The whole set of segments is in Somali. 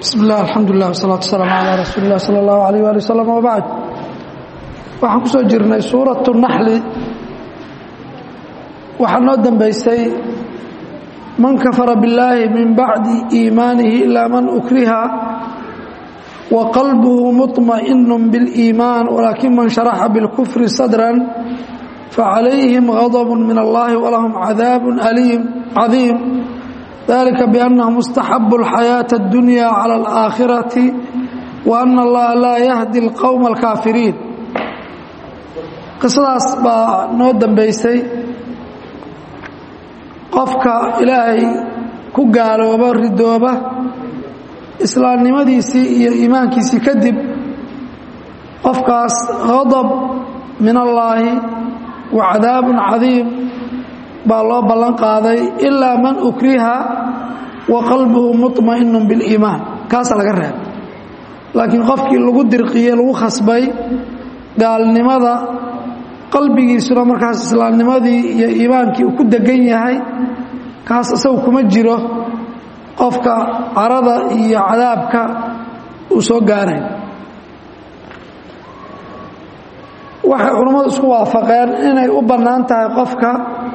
bismi illah alxamdulilah wasalaatu wasalaamu calaa rasuuli illah sala allahu alayh waali wasalam wabacd waxaan ku soo jirnay suuratu naxli waxaa noo dambeysay man kafara billaahi min bacdi iimaanihi ilaa man ukriha wa qalbuhu muطma'inu biاliimaan walaakin man sharaxa bilkufri sadran facalayhim gadb min allahi walahum cadaab aliim cadiim dalika biannahum istaxabu alxayaaةa اddunya cala alaakhirati wa ana allaha laa yahdi اlqowma alkaafiriin qisadaas baa noo dambeysay qofka ilaahay ku gaalooba ridooba islaamnimadiisii iyo iimaankiisii kadib qofkaas gadab min allaahi wa cadaabun cadiim baa loo ballan qaaday ilaa man ukriha wa qalbuhu muطma'inu biاliimaan kaasaa laga reeb laakiin qofkii lagu dirqiye lagu khasbay gaalnimada qalbigiisuna markaas islaamnimadii iyo iimaankii uu ku degan yahay kaas isagu kuma jiro qofka carada iyo cadaabka uu soo gaarayn waxay culammadu isku waafaqeen inay u bannaan tahay qofka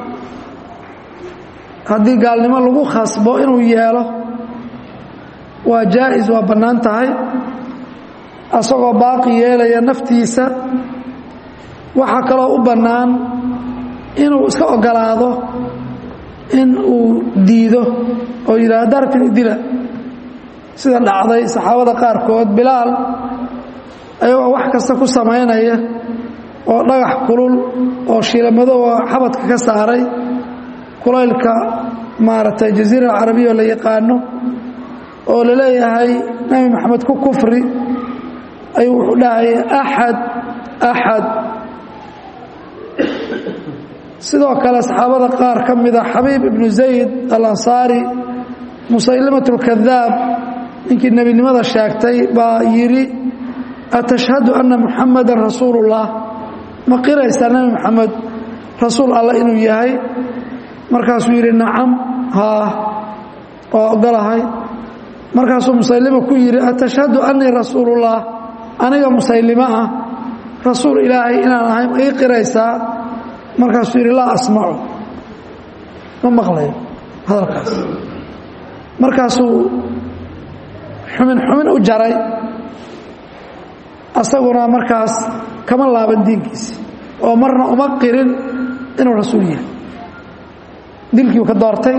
haddii gaalnimo lagu khasbo inuu yeelo waa jaa'is waa bannaan tahay asagoo baaqi yeelaya naftiisa waxaa kaloo u bannaan inuu iska ogolaado in uu diido oo yidhahdo darkan idila sida dhacday saxaabada qaarkood bilaal ayagoo wax kasta ku samaynaya oo dhagax kulul oo shiilamadooa xabadka ka saaray kulaylka maaragtay jaziira alcarabiya oo la yaqaano oo la leeyahay nebi maxamed ku kufri ayuu wuxuu dhahaya axad axad sidoo kale saxaabada qaar ka mida xabiib ibnu zayd alansaari musaylimat اlkadaab ninkii nebinimada sheegtay baa yidhi atashhadu anna muxamada rasuulu اllah ma qiraysaa nebi moxamed rasuul allah inuu yahay markaasuu yidhi nacam haa waa ogolahay markaasuu musaylima ku yidhi atashhadu annii rasuulullah aniga musaylimo ah rasuul ilaahay inaan ahay ma ii qiraysaa markaasuu yidhi laa asmacu ma maqlayo hadalkaas markaasuu xumin xumin u jaray asaguna markaas kama laaban diinkiisi oo marna uma qirin inuu rasuul yahay dilkiiu ka doortay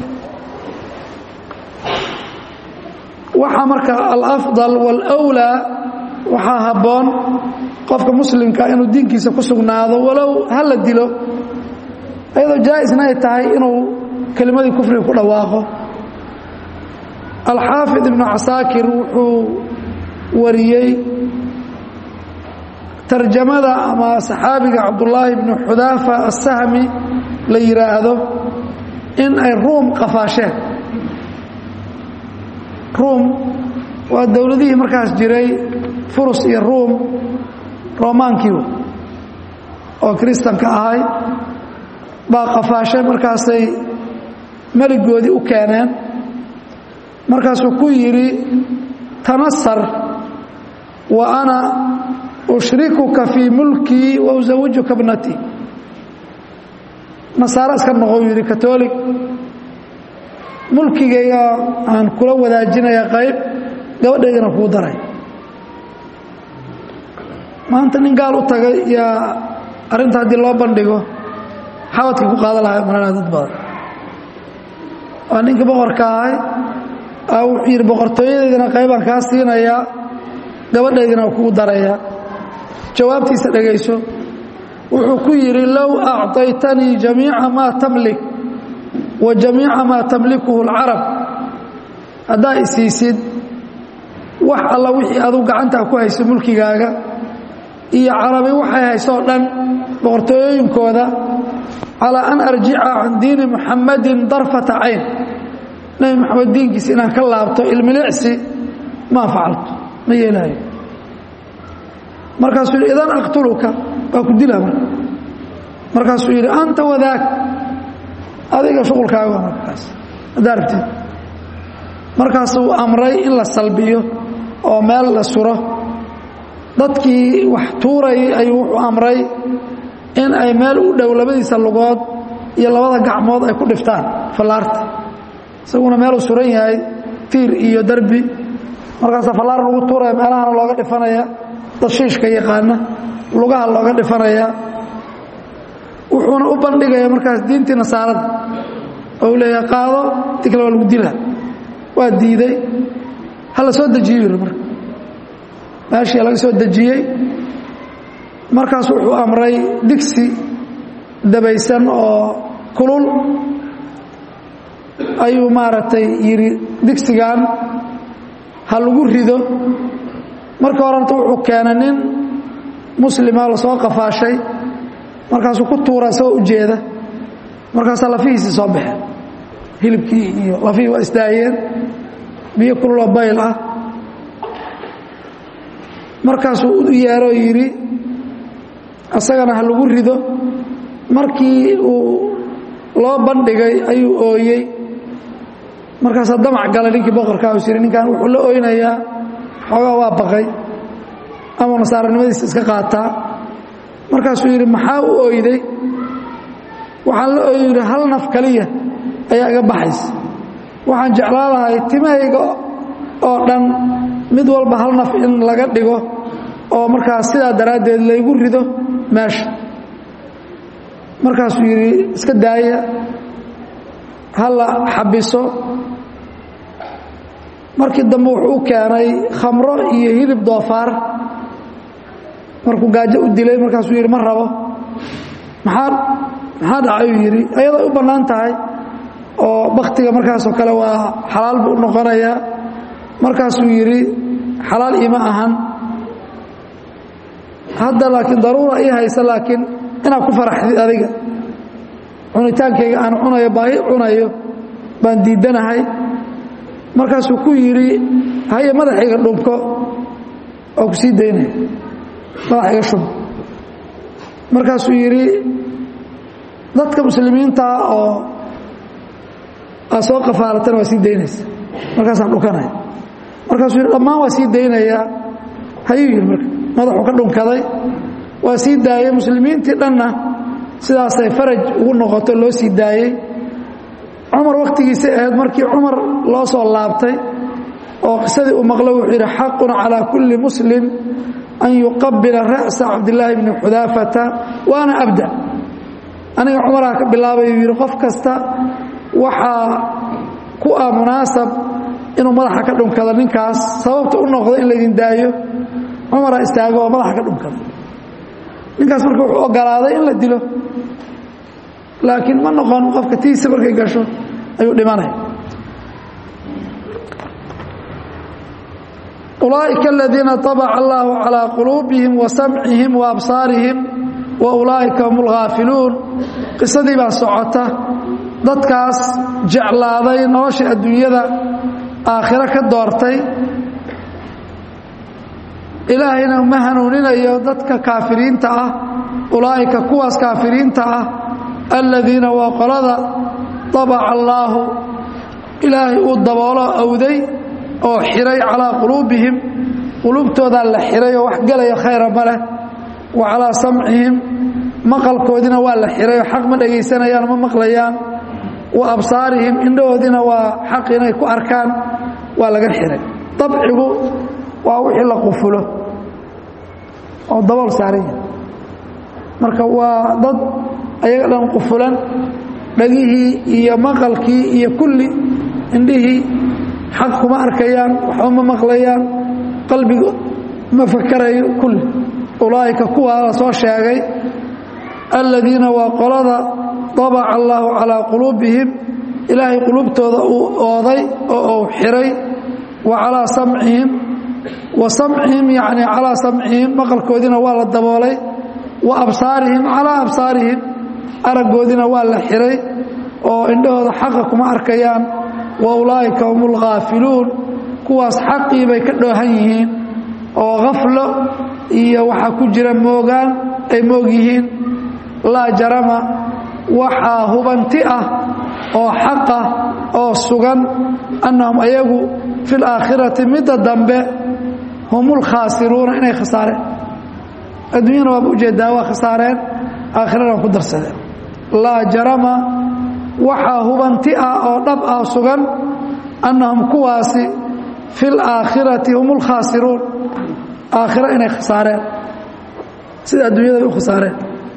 waxaa marka alafdal wاlأwlaa waxaa habboon qofka muslimka inuu diinkiisa ku sugnaado walow ha la dilo ayadoo jaa-isna ay tahay inuu kelimadii kufriga ku dhawaaqo alxaafid ibnu casaakir wuxuu wariyey tarjamada ama saxaabiga cabdullaahi bnu xudaafa asahmi la yidhaahdo in ay ruum qafaasheen ruum waa dowladihii markaas jiray furus iyo ruum romaankiiwa oo kiristanka ahay baa qafaashay markaasay meligoodii u keeneen markaasuu ku yidhi tanasar wa ana ushrikuka fii mulkii wa usawijuka bnatii nasaaro iska noqou yidhi katoolig mulkigayga aan kula wadaajinaya qayb gabadhaydana kuu daray maanta nin gaal u tagay yaa arrinta haddii loo bandhigo xabadkii ku qaadan lahay malana dad badan waa ninka boqorka ahay a wuxuu yidhi boqortooyadeydana qaybaan kaa siinayaa gabadhaydana waa kugu darayaa jawaabtiisa dhegayso wuxuu ku yidhi low acطaytanii jamiica maa tamlik wa jamiica maa tamlikuhu اlcarab haddaa isiisid wax alla wixii aduu gacantaa ku hayso mulkigaaga iyo carabi waxay haysoo dhan boqortooyooyinkooda calaa an arjica can diini muxamadin darfata cayn nebi moxamed diinkiisa inaan ka laabto ilmilicsi maa facaltu ma yeelaayo markaasuu yidhi idan aqtuluka waa ku dila marka markaasuu yidhi anta wadaag adiga shuqulkaaga markaas haddaa rabtid markaasuu amray in la salbiyo oo meel la suro dadkii wax tuurayay ayuu wuxuu amray in ay meel u dhow labadiisa lugood iyo labada gacmood ay ku dhiftaan fallaarta isaguna meeluu suran yahay tiir iyo derbi markaasa fallaar lagu tuuraya meelahana looga dhifanaya dad shiishka yaqaana lugaha looga dhifanaya wuxuuna u bandhigaya markaas diintii nasaarada oo u leeyahay qaado dikle waa lagu dila waa diiday ha la soo dejiyo yiri marka meeshii laga soo dejiyey markaas wuxuu amray digsi dabaysan oo kulul ayuu maaragtay yidhi digsigan ha lagu rido marka horenta wuxuu keenay nin muslima lasoo qafaashay markaasuu ku tuura isagoo ujeeda markaasaa lafihiisii soo baxeen hilibkii iyo lafihii waa isdaayeen biyo kululoo bayl ah markaasuu u yeeroo yidhi isagana ha lagu rido markii uu loo bandhigay ayuu ooyey markaasaa damac galay ninkii boqorkaa us yidhi ninkan wuxuu la oynayaa xoogaa waa baqay ama nasaaranimadiisa iska qaataa markaasuu yidhi maxaa u oyday waxaan la ooy yidhi hal naf kaliya ayaa iga baxaysa waxaan jeclaa lahay timahayga oo dhan mid walba hal naf in laga dhigo oo markaas sidaa daraaddeed laygu rido meesha markaasuu yidhi iska daaya ha la xabiso markii dambe wuxuu u keenay khamro iyo hilib doofaar markuu gaajo u dilay markaasuu yidhi ma rabo maxaa maxaa dhacayuu yidhi ayaday u bannaan tahay oo bakhtiga markaasoo kale waa xalaal buu u noqonayaa markaasuu yidhi xalaal iima ahan hadda laakiin daruura ii haysa laakiin inaad ku faraxdid adiga cunitaankayga aan cunayo baahi cunayo baan diidanahay markaasuu ku yidhi haye madaxayga dhubko oo ku sii daynaya madaxayga shub markaasuu yidhi dadka muslimiintaa oo aad soo qafaalatana waa sii daynaysa markaasaan dhukanaya markaasuu yidhi dhammaan waa sii daynayaa hayuu yidhi marka madaxuu ka dhunkaday waa sii daayey muslimiintii dhanna sidaasay faraj ugu noqoto loo sii daayey cumar wakhtigiisa ahayd markii cumar loo soo laabtay oo qisadii uu maqlo wuxuu yidhi xaqun calaa kulli muslim an yuqabila ra'sa cabdillaahi bni xudaafata waana abda aniga cumaraa ka bilaabay uu yidhi qof kasta waxaa ku ah munaasab inuu madaxa ka dhunkado ninkaas sababta u noqdo in laydin daayo cumaraa istaago oo madaxa ka dhunkada ninkaas marka wuxuu ogolaaday in la dilo laakiin ma noqon qofka tiisa markay gasho ayuu dhimanaya ulaaئika aladiina طabca allahu calىa quluubihim wa samcihim wa absaarihim wa ulaa'ika hum اlghaafiluun qisadii baa socota dadkaas jeclaaday nolosha adduunyada aakhiro ka doortay ilaahayna ma hanuuninayo dadka kaafiriinta ah ulaa'ika kuwaas kaafiriinta ah aladiina waa qolada طabaca allaahu ilaahay uu daboolo awday oo xiray calaa quluubihim quluubtoodaa la xiray oo wax gelaya khayra ma leh wa calaa samcihim maqalkoodina waa la xiray oo xaq ma dhegaysanayaan ma maqlayaan wa absaarihim indhahoodina waa xaq inay ku arkaan waa laga xiray dabcigu waa wixii la qufulo oo dabool saaran yahay marka waa dad ayaga dhan qufulan dhagihii iyo maqalkii iyo kulli indhihii xaq kuma arkayaan waxba ma maqlayaan qalbigu ma fakarayo kulli ulaa'ika kuwaa la soo sheegay aladiina waa qolada dabaca allaahu calaa quluubihim ilaahay quluubtooda uu ooday oo uu xiray wa calaa samcihim wa samcihim yacni calaa samcihim maqalkoodiina waa la daboolay wa absaarihim calaa absaarihim araggoodina waa la xiray oo indhahooda xaqa kuma arkayaan wa ulaa'ika hum ulghaafiluun kuwaas xaqii bay ka dhoohan yihiin oo khaflo iyo waxaa ku jira moogaan ay moog yihiin laa jarama waxaa hubanti ah oo xaqa oo sugan annahum ayagu fi laakhirati midda dambe hum lkhaasiruuna inay khasaareen adduunyana waaba ujeedaa waa khasaareen aakhirana waa ku darsadeen laa jarama waxaa hubanti ah oo dhab ah sugan annahum kuwaasi fi laakhirati hum lkhaasiruun aakhiro inay khasaareen sida adduunyada u khasaareen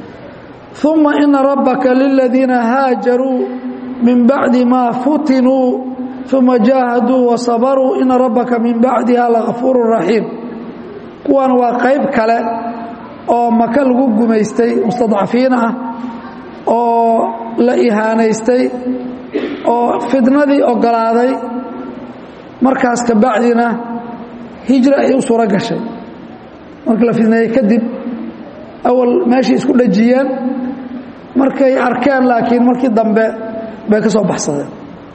uma ina rabbaka liladiina haajaruu min bacdi maa futinuu uma jaahaduu wasabaruu ina rabbaka min bacdiha lagafuuru raxiim kuwan waa qayb kale oo maka lagu gumaystay mustadcafiin ah oo la ihaanaystay oo fidnadii ogolaaday markaas ka bacdina hijra ay u suuro gashay markii la fidneeyey kadib awal meeshay isku dhajiyeen markay arkeen laakiin markii dambe bay ka soo baxsadeen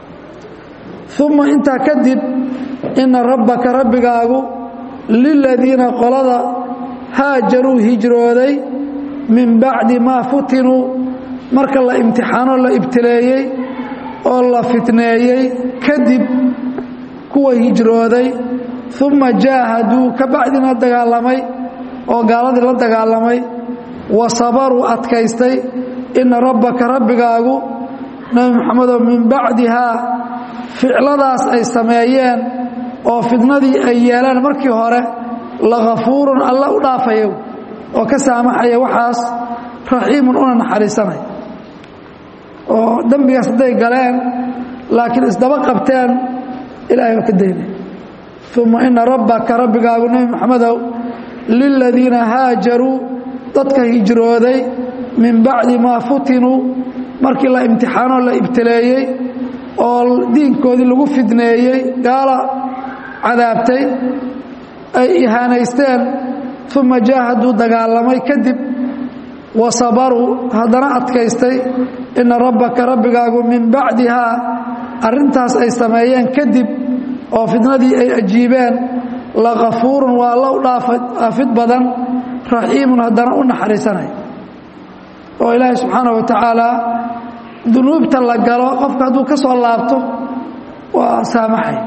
uma intaa kadib ina rabbaka rabbigaagu liladiina qolada haajaruu hijrooday min bacdi maa futinuu marka la imtixaanoo la ibtileeyey oo la fitneeyey kadib kuwa hijrooday uma jaahaduu ka bacdina dagaalamay oo gaaladii la dagaalamay wa sabaruu adkaystay ina rabbaka rabbigaagu nebi moxamedow min bacdihaa ficladaas ay sameeyeen oo fidnadii ay yeeleen markii hore lagafuurun alla u dhaafaya oo ka saamaxaya waxaas raxiimun una naxariisanaya oo dembigaas hadday galeen laakiin isdaba qabteen ilaahay waa ka daynaya uma ina rabbaka rabbigaagu nebi moxamedow liladiina haajaruu dadka hijrooday min bacdi maa futinuu markii la imtixaanoo la ibtileeyey oo diinkoodii lagu fidneeyey gaala cadaabtay ay ihaanaysteen uma jaahaduu dagaalamay kadib wa sabaruu haddana adkaystay ina rabbaka rabbigaagu min bacdihaa arrintaas ay sameeyeen kadib oo fidnadii ay ajiibeen lagafuurun waa alla u dhaafid badan raxiimun haddana u naxariisanay oo ilaahay subxaana wa tacaala dunuubta la galo qofka hadduu ka soo laabto waa saamaxay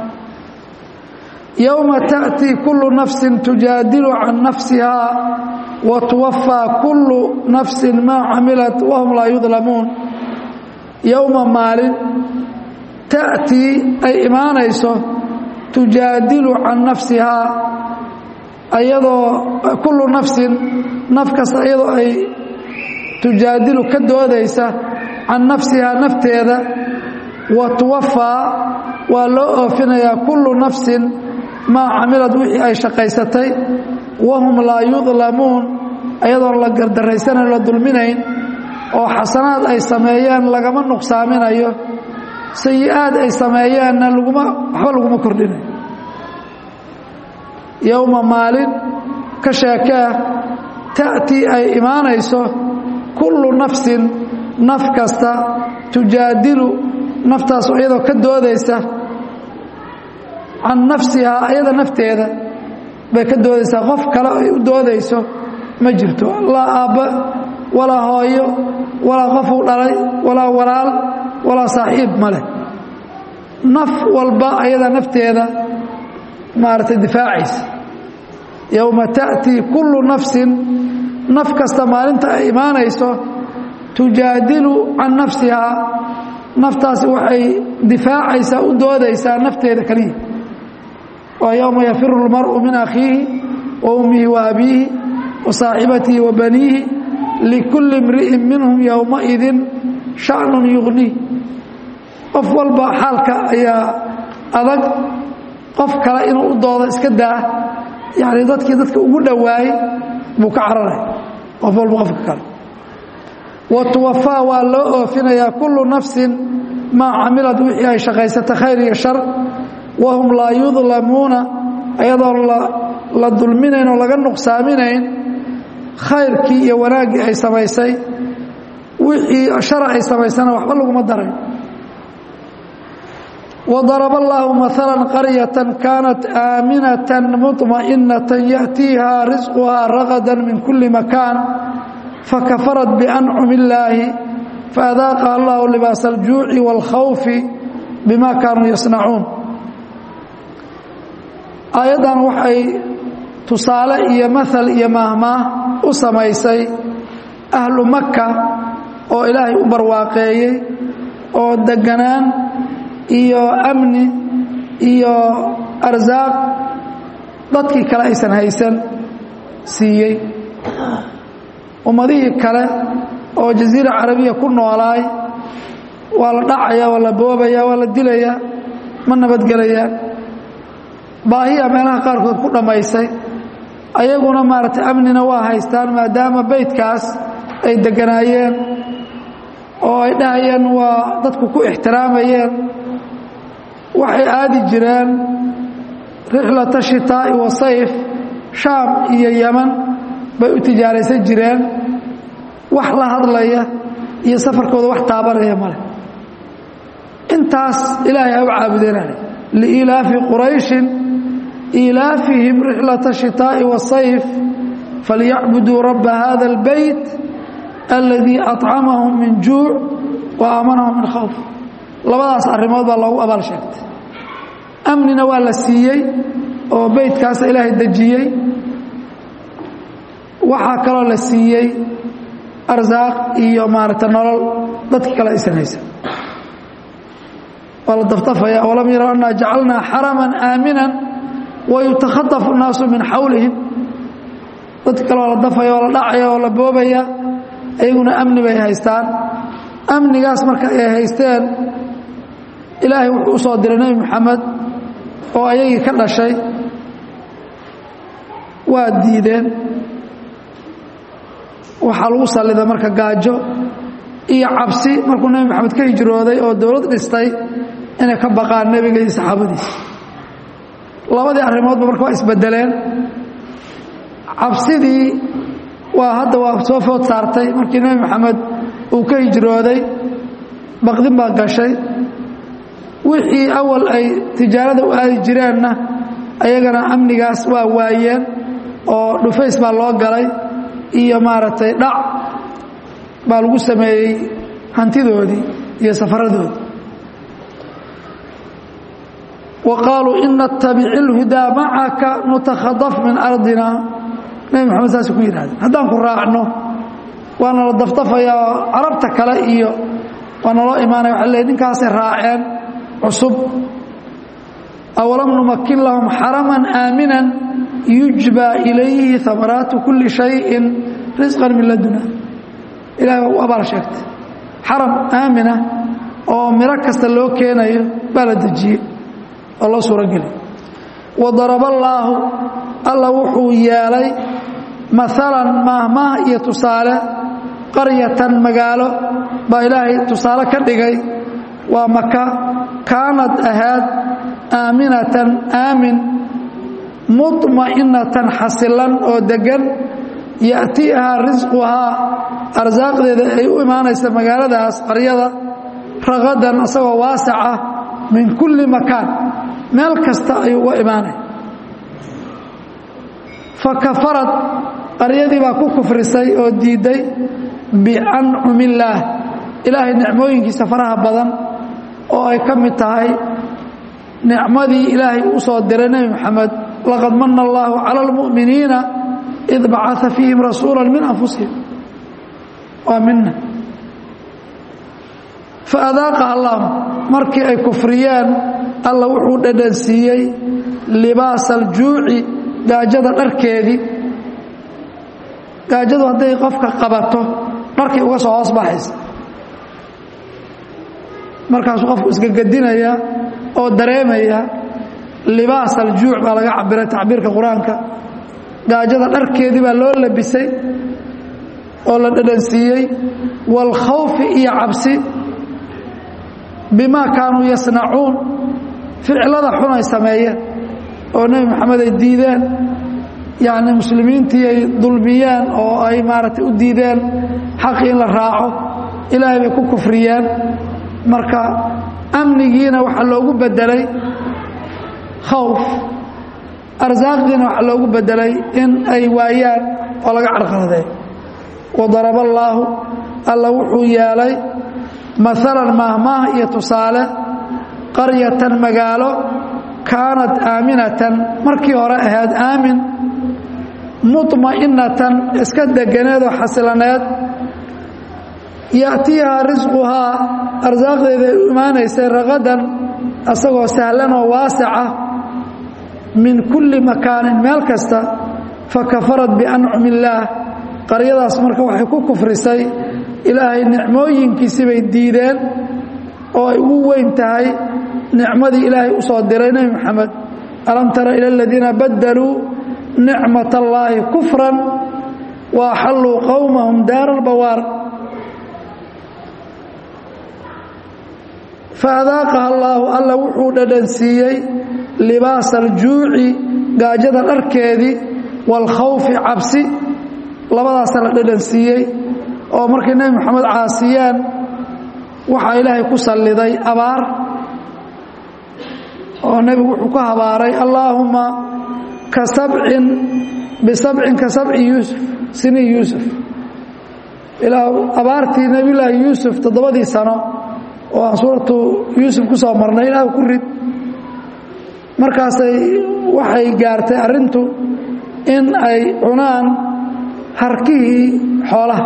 yowma taأtii kullu nafsi tujaadilu can nafsiha wa tuwafaa kullu nafsi maa camilat wahum laa yudlamuun yowma maalin ta'tii ay imaanayso tujaadilu can nafsihaa ayadoo kullu nafsin naf kasta iyadoo ay tujaadilu ka doodaysa can nafsihaa nafteeda wa tuwafaa waa loo oofinayaa kullu nafsin maa camilad wixii ay shaqaysatay wahum laa yudlamuun ayadoon la gardarraysanayn la dulminayn oo xasanaad ay sameeyeen lagama nuqsaaminayo sayi-aad ay sameeyeenna laguma waxba laguma kordhinayo yowma maalin ka sheekee ta'tii ay imaanayso kullu nafsin naf kasta tujaadilu naftaas iyadoo ka doodaysa can nafsihaa ayada nafteeda bay ka doodaysaa qof kale ay u doodayso ma jirto laa aabba walaa hooyo walaa qofuu dhalay walaa walaal walaa saaxiib ma leh naf walba ayada nafteeda maaragtay difaacaysa yowma ta'tii kullu nafsin naf kasta maalinta ay imaanayso tujaadilu can nafsihaa naftaasi waxay difaacaysaa u doodaysaa nafteeda keliya waa yowma yafiru اlmar'u min akhiihi wa ummihi wa abiihi wa saaxibatihi wa baniihi likulli imri'in minhum yowmaidin sha'nun yugniih qof walba xaalka ayaa adag qof kale inuu u doodo iska daa yacni dadkii dadka ugu dhowaayey buu ka cararaya qof walba qofka kale wa tuwafaa waa loo oofinayaa kullu nafsin maa camilad wixii ay shaqaysata khayr iyo shar wahum laa yudlamuuna ayadoon la dulminayn oo laga nuqsaaminayn khayrkii iyo wanaaggii ay samaysay wixii shara ay samaysana waxba laguma daray وضرب الله مثلا قرية كانت آمنة مطمئنة يأتيها رزقها رغدا من كل مكان فكفرت بأنعم الله faadaaqa allahu libaasa aljuuci wاlkhawfi bima kaanuu yasnacuun aayaddan waxay tusaale iyo maal iyo maahmaah u samaysay ahlu maka oo ilaahay u barwaaqeeyey oo deganaan iyo amni iyo arsaaq dadkii kale aysan haysan siiyey ummadihii kale oo jasiira carabiya ku noolaay waa la dhacaya waa la boobaya waa la dilaya ma nabadgelayaan baahiya meelaha qaarkood ku dhammaysay ayaguna maaragtay amnina waa haystaan maadaama beydkaas ay deganaayeen oo ay dhahayeen waa dadku ku ixtiraamayeen waxay aadi jireen rixlata shitaa'i wa sayf shaam iyo yeman bay u tijaaraysan jireen wax la hadlaya iyo safarkooda wax taabanaya male intaas ilaahay ha u caabudeenale liilaafi qurayshin iilaafihim rixlata shitaa'i wasayf falyacbuduu rabba hada اlbeyt aladii acamahum min juuc wa aamanahum min khawf labadaas arrimood baa loogu abaal sheegtay amnina waa la siiyey oo beytkaasa ilaahay dejiyey waxaa kaloo la siiyey arsaaq iyo maaragta nolol dadki kale aysan haysan waa la daftafaya walam yaraw annaa jacalnaa xaraman aaminan wayutakhadafu الnaasu min xawlihim dadki kale waa la dafaya waa la dhacaya waa la boobaya ayaguna amni bay haystaan amnigaas marka ay haysteen ilaahay wuxuu u soo diray nebi moxamed oo ayagii ka dhashay waa diideen waxaa lagu sallida marka gaajo iyo cabsi markuu nebi moxamed ka hijrooday oo dowlad dhistay inay ka baqaan nebiga iyo saxaabadiisa labadii arrimoodba marka waa isbedeleen cabsidii waa hadda waa soo food saartay markii nebi moxamed uu ka hijrooday baqdin baa gashay wixii awal ay tijaarada u aadi jireenna ayagana amnigaas waa waayeen oo dhufays baa loo galay iyo maaragtay dhac baa lagu sameeyey hantidoodii iyo safaradoodii wa qaaluu in natabic ilhudaa macaka nutakhadaf min ardina nebi moxamed saasay ku yidhahdeen haddaan ku raacno waa nala dafdafayaa carabta kale iyo waa naloo imaanaya waxa leey ninkaasay raaceen cusub awalam numakin lahum xaraman aaminan yujbaa ilayhi amaraatu kulli shayin risqan min laduna ilahay waa u abaal sheegtay xaram aamina oo miro kasta loo keenayo baa la dejiyey oo loo suurogeliy wadaraba allaahu alla wuxuu yeelay maalan maahmaah iyo tusaale qaryatan magaalo baa ilaahay tusaale ka dhigay waa maka kaanad ahaad aaminatan aamin muطma'inatan xasilan oo degan ya'tiihaa risquhaa arsaaqdeeda ay u imaanaysa magaaladaas qaryada ragadan isagoo waasaca min kulli makaan meel kasta ayuu uga imaanaya fakafarad qaryadii baa ku kufrisay oo diidday biancumi illaah ilaahay nicmooyinkiisa faraha badan oo ay ka mid tahay nicmadii ilaahay uu soo diray nebi moxamed laqad mana allaahu cala almu'miniina id bacaa fiihim rasuula min anfusihim waa mina faadaaqaha allahu markii ay kufriyeen alla wuxuu dhadhansiiyey libaasa aljuuci gaajada dharkeedii gaajadu hadday qofka qabato dharkii uga soo hoos baxaysa markaasuu qofku isgagadinaya oo dareemaya libaas aljuuc baa laga cabiray tacbiirka qur-aanka gaajada dharkeedii baa loo labisay oo la dhadhansiiyey waalkhawfi iyo cabsi bimaa kaanuu yasnacuun ficilada xun ay sameeyeen oo nebi moxamed ay diideen yacni muslimiintii ay dulmiyeen oo ay maaragtay u diideen xaqii in la raaco ilaahay bay ku kufriyeen marka amnigiina waxaa loogu bedelay khawf arsaaqdiina waxaa loogu bedelay in ay waayaan oo laga carqaladeey wadaraba allaahu alla wuxuu yeelay maalan maahmaah iyo tusaale qaryatan magaalo kaanat aaminatan markii hore ahayd aamin muطma'inatan iska deganeedoo xasilaneed ya'tiihaa risquhaa arsaaqdeeda ay u imaanaysay ragadan asagoo sahlan oo waasica min kulli makaanin meel kasta fakafarat biancumi illaah qaryadaas marka waxay ku kufrisay ilaahay nicmooyinkiisi bay diideen oo ay ugu weyn tahay nicmadii ilaahay u soo diray nebi moxamed alam tara ila aladiina baddaluu nicmat allaahi kufran wa axalluu qowmahum daara albawaar faadaaqaha allaahu alla wuxuu dhadhansiiyey libaasa aljuuci gaajada dharkeedii waalkhawfi cabsi labadaasa la dhadhansiiyey oo markay nebi moxamed caasiyeen waxaa ilaahay ku salliday abaar oo nebigu wuxuu ku habaaray allaahumma ka sabcin bisabcin ka sabci yuusuf sini yuusuf ilaa abaartii nebiyulaahi yuusuf toddobadii sano oo aan suuratu yuusuf ku soo marnay ilaah ku rid markaasay waxay gaartay arrintu in ay cunaan harkihii xoolaha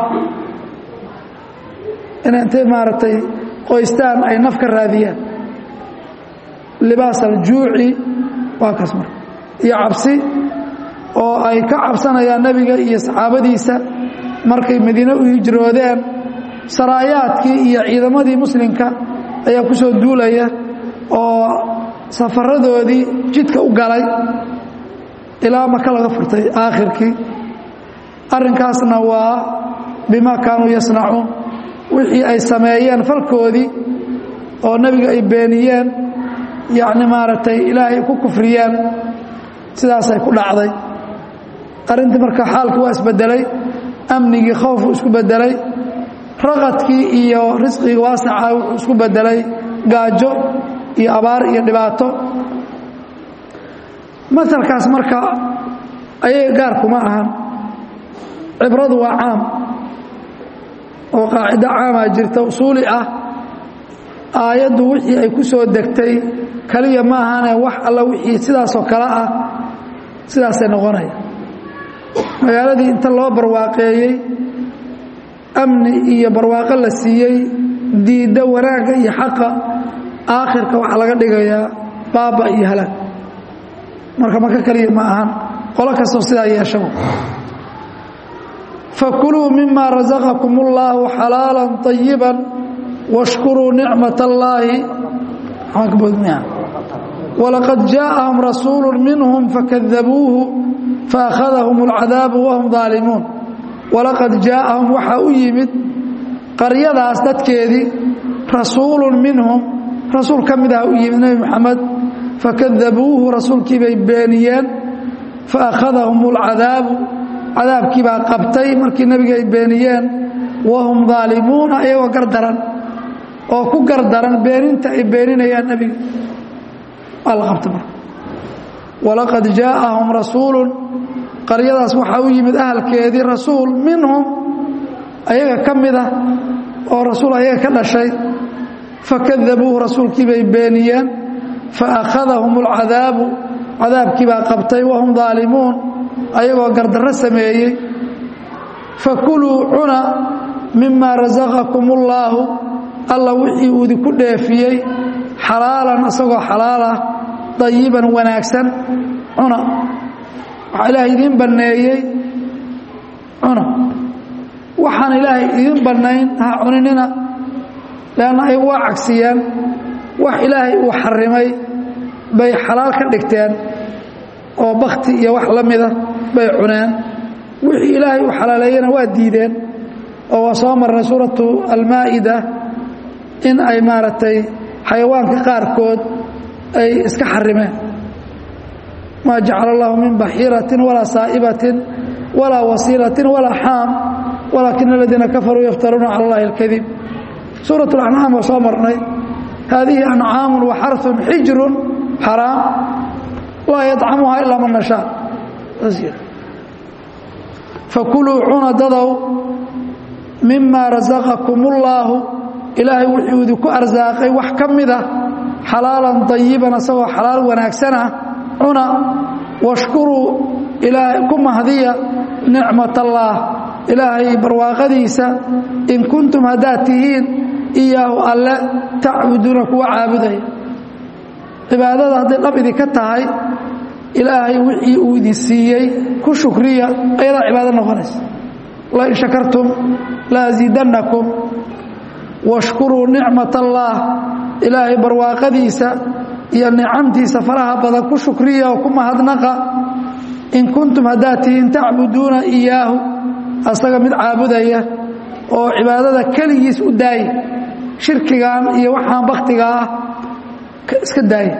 in intay maaragtay qoystaan ay naf ka raadiyaan libaas aljuuci waa kaas marka iyo cabsi oo ay ka cabsanayaan nebiga iyo saxaabadiisa markay madiine u hijroodeen saraayaadkii iyo ciidamadii muslimka ayaa ku soo duulaya oo safaradoodii jidka u galay ilaa maka laga furtay aakhirkii arrinkaasna waa bimaa kaanuu yasnacuun wixii ay sameeyeen falkoodii oo nebiga ay beeniyeen yacni maaragtay ilaahay ku kufriyeen sidaasay ku dhacday arrintii marka xaalkii waa isbedelay amnigii khowfu isku bedelay raqadkii iyo risqigii waasaca wuxuu isku bedelay gaajo iyo abaar iyo dhibaato masalkaas marka ayaga gaarkuma ahan cibradu waa caam oo qaacido caamaa jirta usuuli ah aayaddu wixii ay ku soo degtay kaliya ma ahane wax alla wixii sidaasoo kale ah sidaasay noqonaya magaaladii inta loo barwaaqeeyey amni iyo barwaaqo la siiyey diidda wanaagga iyo xaqa aakhirka waxaa laga dhigayaa baaba iyo halaag marka maka kaliya ma ahan qolo kastoo sidaa yeeshaba fakuluu mima rasaqakum اllaahu xalaala طayiba washkuruu nicmat اllaahi walaqad jaaءahum rasuulu minhum fakadabuuhu faakhadahum اlcadaabu wahum ظaalimuun walaqad jaaءahum waxaa u yimid qaryadaas dadkeedii rasuulu minhum rasuul ka mid ah u yimid nebi moxamed fakadabuuhu rasuulkii bay beeniyeen faakhadahum اlcadaabu cadaabkii baa qabtay markii nebiga ay beeniyeen wahum daalimuuna iyagoo gardaran oo ku gardaran beeninta ay beeninayaan nebiga waa la qabta marka walaqad jaaءahum rasuulu qaryadaas waxaa u yimid ahalkeedii rasuul minhum ayaga ka mid ah oo rasuul ayaga ka dhashay fakadabuuhu rasuulkii bay beeniyeen faakhadahum اlcadaabu cadaabkii baa qabtay wahum daalimuun ayagoo gardarro sameeyey fakuluu cuna mima rasaqakum اllaahu alla wixii uu idinku dheefiyey xalaalan isagoo xalaal ah dayiban wanaagsan cuna waxaa ilaahay idiin banneeyey cuna waxaan ilaahay idiin bannayn ha cuninina leanna ay waa cagsiyeen wax ilaahay uu xarimay bay xalaal ka dhigteen oo bakti iyo wax la mida bay cuneen wixii ilaahay uu xalaaleeyena waa diideen oo waa soo marnay suuratu almaa'ida in ay maaragtay xayawaanka qaarkood ay iska xarimeen maa jacala allahu min baxiiratin walaa saa'ibatin walaa wasiilatin walaa xaam walaakina aladiina kafaruu yaftaruuna cala allahi alkadib suurat اlancaam waa soo marnay haadihi ancaamu waxarun xijrun xaraam laa yadcamuha ilaa man nashaa fakuluu cuna dadow mima rasaqakum اllaahu ilaahay wuxuu idinku arsaaqay wax ka mida xalaalan dayiban asagoo xalaal wanaagsanah cuna washkuruu ilaahay ku mahdiya nicmat allaah ilaahay barwaaqadiisa in kuntum haddaad tihiin iyaahu alle tacbuduuna kuwa caabudaya cibaadada hadday dhab idinka tahay ilaahay wixii uu idin siiyey ku shukriya ayadaa cibaado noqonaysa lain shakartum laasiidannakum washkuruu nicmat allaah ilaahay barwaaqadiisa iyo nicamtiisa faraha badan ku shukriya oo ku mahadnaqa in kuntum haddaad tihiin tacbuduuna iyaahu asaga mid caabudaya oo cibaadada keligiis u daaya shirkigan iyo waxaan baktiga ah iska daaya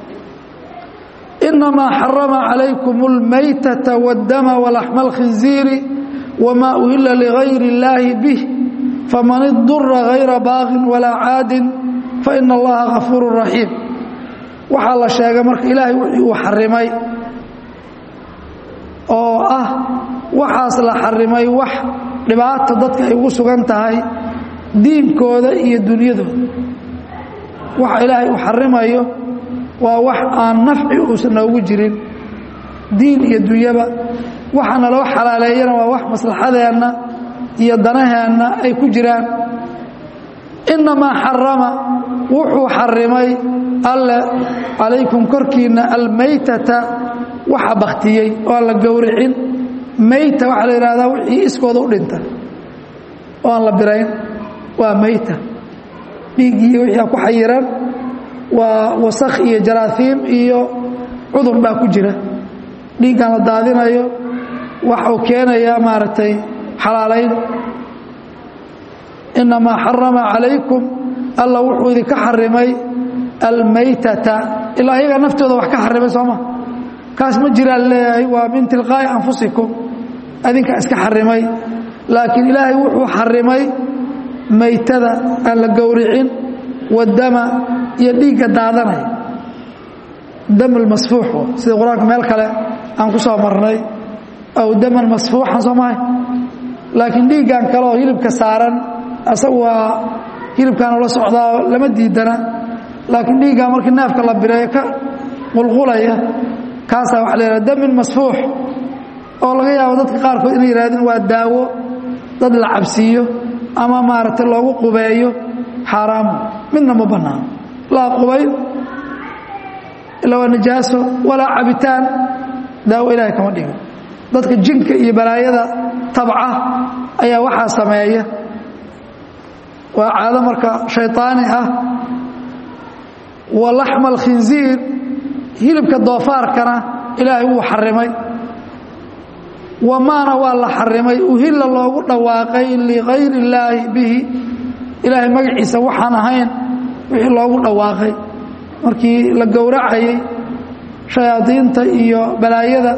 inamaa xarama calaykum اlmaytata wاddama walaxma اlkhinziiri wma uhila ligayri اllaahi bih faman idura gayra baaqin walaa caadin faina allaha gafuuru raxiim waxaa la sheegay marka ilaahay wixii uu xarimay oo ah waxaas la xarimay wax dhibaato dadka ay ugu sugan tahay diinkooda iyo dunyadooda waxa ilaahay uu xarimayo waa wax aan nafci uusan noogu jirin diin iyo dunyaba waxaana loo xalaaleeyana waa wax maslaxadeenna iyo danaheenna ay ku jiraan innamaa xarama wuxuu xarimay alle calaykum korkiinna almaytata waxa baktiyey oo aan la gowricin mayta waxaa la yidhahdaa wixii iskooda u dhinta oo aan la birayn waa mayta dhiiggii wixii ku xayiran waa wasakh iyo jaraahiim iyo cudur baa ku jira dhiiggan la daadinayo waxuu keenayaa maaragtay xalaalayn inamaa xarama calaykum alla wuxuu idinka xarimay almaytata ilaa iyaga naftooda wax ka xarimay sooma kaas ma jiraan leeyahay waa min tilqaa'i anfusikum adinka iska xarimay laakiin ilaahay wuxuu xarimay maytada aan la gowricin wadama iyo dhiigga daadanaya dam lmasfuux sida qur-aanka meel kale aan ku soo marnay aw daman masfuuxan soo mahay laakiin dhiiggan kale oo hilibka saaran asagu waa hilibkaanu la socdaa lama diidana laakiin dhiiggan markii neefka la bireeyo ka qulqulaya kaasaa waxa la yidhaha damin masfuux oo laga yaabo dadka qaarkood inay yidhahdeen waa daawo dad la cabsiiyo ama maaragtay loogu qubeeyo xaaraamu midna ma bannaano laa qubayn ilaa waa najaaso walaa cabitaan daawo ilaahay kama dhigin dadka jinka iyo balaayada tabca ayaa waxaa sameeya waa caado marka shayطaani ah wa laxma alkhinziir hilibka doofaarkana ilaahay wuu xarimay wamaana waa la xarimay uhilla loogu dhawaaqay ligayri illaahi bihi ilaahay magaciisa waxaan ahayn wixii loogu dhawaaqay markii la gowracayay shayaadiinta iyo balaayada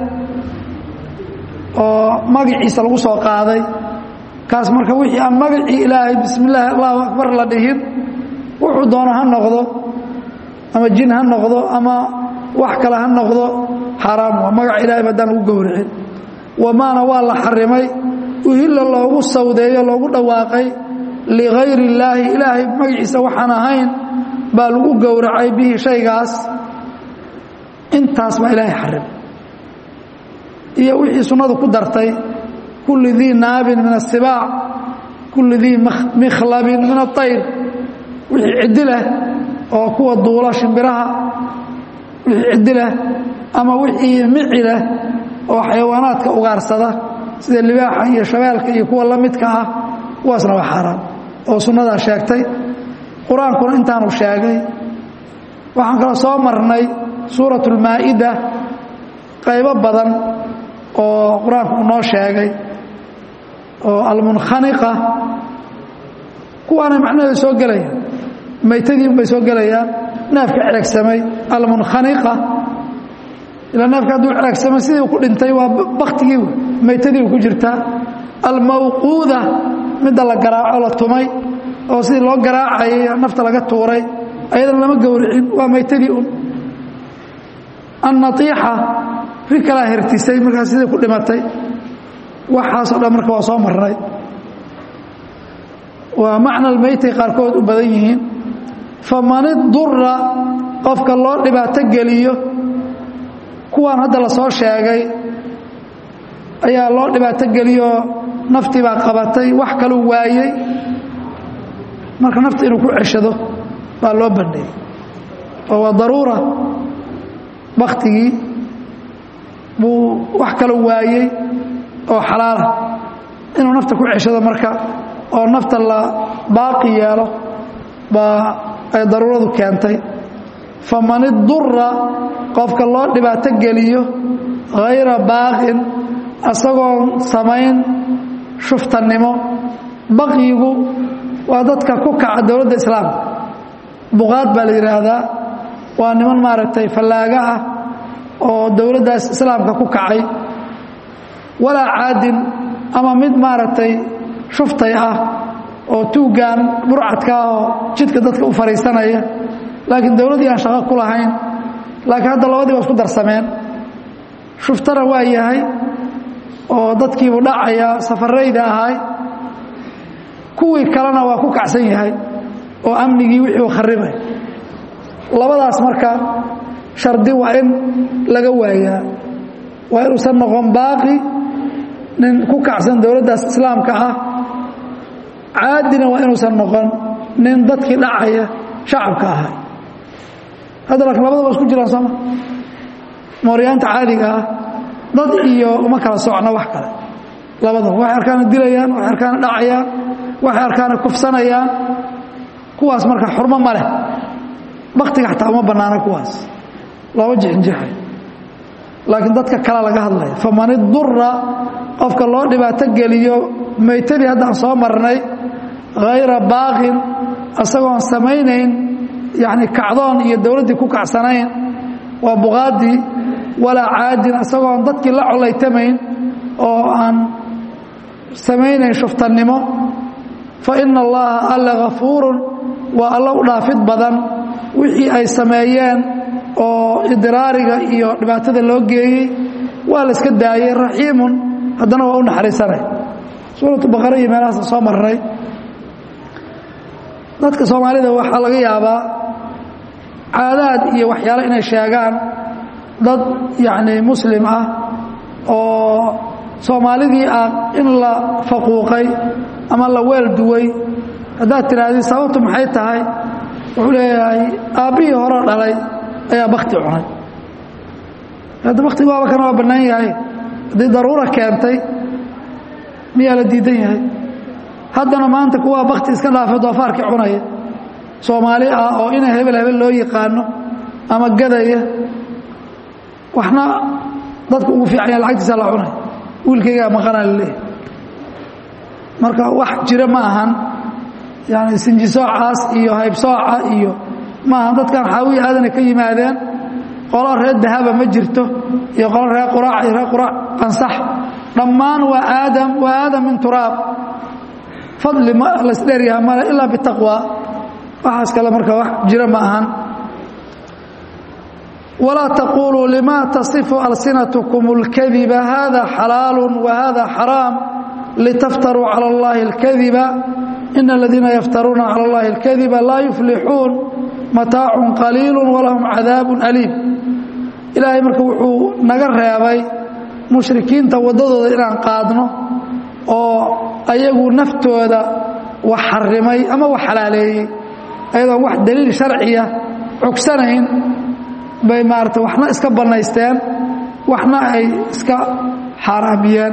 oo magaciisa lagu soo qaaday kaas marka wixii aan magacii ilaahay bismi illaahi allahu akbar la dhihin wuxuu doono ha noqdo ama jin ha noqdo ama wax kale ha noqdo xaaraam waa magaca ilahay baddaan lagu gowricin wamaana waa la xarimay uhilla loogu sawdeeyo loogu dhawaaqay ligayri illaahi ilaahay magaciisa waxaan ahayn baa lagu gowracay bihi shaygaas intaas baa ilaahay xarimay iyo wixii sunnadu ku dartay kulli dii naabin min asibaac kulli dii mikhlabin min aayr wixii ciddi leh oo kuwa duula shimbiraha wixii ciddi leh ama wixii mici leh oo xayawaanaadka ugaarsada sida libaaxa iyo shabeelka iyo kuwa la midka ah kuwaasna waa xaaraan oo sunnadaa sheegtay qur-aankuna intaanu sheegay waxaan kaloo soo marnay suurat ulmaa'ida qaybo badan oo qur-aanku uu noo sheegay oo almunkhaniqa kuwaanay macnaheedu soo gelayaan maytadii unbay soo gelayaan neefka ceregsamay almunkhaniqa ilaa neefka hadduu ceregsamay sidii ku dhintay waa baktigii maytadii ku jirtaa almawquuda midda la garaaco la tumay oo sidii loo garaacayay nafta laga tuuray ayadana lama gowricin waa maytadii un annaiixa ri kalaa hertisay markaas sidii ku dhimatay waxaasoo dhan marka waa soo marnay waa macna almeytay qaarkood u badan yihiin faman idura qofka loo dhibaato geliyo kuwaan hadda la soo sheegay ayaa loo dhibaato geliyoo naftii baa qabatay wax kaluu waayey marka nafta inuu ku ceshado baa loo bandheeyey oo waa daruura baktigii buu wax kaluu waayey oo xalaala inuu nafta ku ceshado marka oo nafta la baaqi yeelo baa ay daruuradu keentay faman idura qofka loo dhibaato geliyo hayra baaqin asagoon samayn shuftannimo baqyigu waa dadka ku kaca dowladda islaamka buqaad baa la yidhaahdaa waa niman maaragtay fallaaga ah oo dowladdaas islaamka ku kacay walaa caadin ama mid maaragtay shuftay ah oo tuuggan burcadka ah oo jidka dadka u fadhiisanaya laakiin dowladdii aan shaqo ku lahayn laakiin hadda labadii ba isku darsameen shuftana waa yahay oo dadkiibuu dhacaya safarayda ahay kuwii kalena waa ku kacsan yahay oo amnigii wixii u kharibay labadaas marka shardi waa in laga waayaa waa inuusan noqon baaqi nin ku kacsan dowladdaas islaamka ah caadina waa inuusan noqon nin dadkii dhacaya shacabka ahay hadda laakiin labadaba isku jiraan sooma mooryaanta caadiga ah dad iyo uma kala socno wax kale labadaba waxay arkaana dilayaan waxay arkaana dhacayaan waxay arkaana kufsanayaan kuwaas marka xurmo ma leh baktiga xataa uma bannaana kuwaas looma jixinjixay laakiin dadka kale laga hadlaya faman idura qofka loo dhibaato geliyo maytadii haddaan soo marnay hayra baaqin isagoon samaynayn yacni kacdoon iyo dowladdii ku kacsanayn waa buqaaddii walaa caadin isagoon dadkii la colaytamayn oo aan samaynayn shuftannimo fa ina allaha alla hafuurun waa alla u dhaafid badan wixii ay sameeyeen oo idiraariga iyo dhibaatada loo geeyey waa la iska daayey raxiimun haddana waa u naxariisanay suuratu baqara iyo meelahaasa soo marnay dadka soomaalida waxaa laga yaabaa caadaad iyo waxyaale inay sheegaan dad yacni muslim ah oo soomaalidii ah in la faquuqay ama la weel duway haddaad tidhaahdid sababtu maxay tahay wuxuu leeyahay aabbihii hore dhalay ayaa bakti cunay hadda baktigu waaba kana waa bannaan yahay haddii daruura keentay miyaa la diidan yahay haddana maanta kuwaa bakti iska dhaafay doofaarkii cunaya soomaali ah oo ina hebel hebel loo yaqaano ama gadaya waxna dadku ugu fiicanya lacagtiisa la cunay wiilkaygaa maqanaa laleeyahy marka wax jira ma ahan yani sinjisoocaas iyo haybsooca iyo maaha dadkan xaawiya aadana ka yimaadeen qolo reer dahaba ma jirto iyo qolo reer quraac iyo reer quraac qansax dhammaan waa aadam waa aadam min turaab fadli ma laysdheeryaha male ilaa bitaqwa waxaas kale marka wax jira ma ahan walaa taquluu lima tasifu alsinatkum اlkadiba hada xalaalu wahada xaraam litaftaruu calى اllahi اlkadiba in اladiina yaftaruuna calى اllahi اlkadiba laa yuflixuun mataacu qaliilu walahum cadaabu aliim ilaahay marka wuxuu naga reebay mushrikiinta waddadooda inaan qaadno oo ayagu naftooda wax xarimay ama wax xalaaleeyey ayadoon wax daliil sharciya cogsanayn bay maarata waxna iska bannaysteen waxna ay iska xaaraamiyeen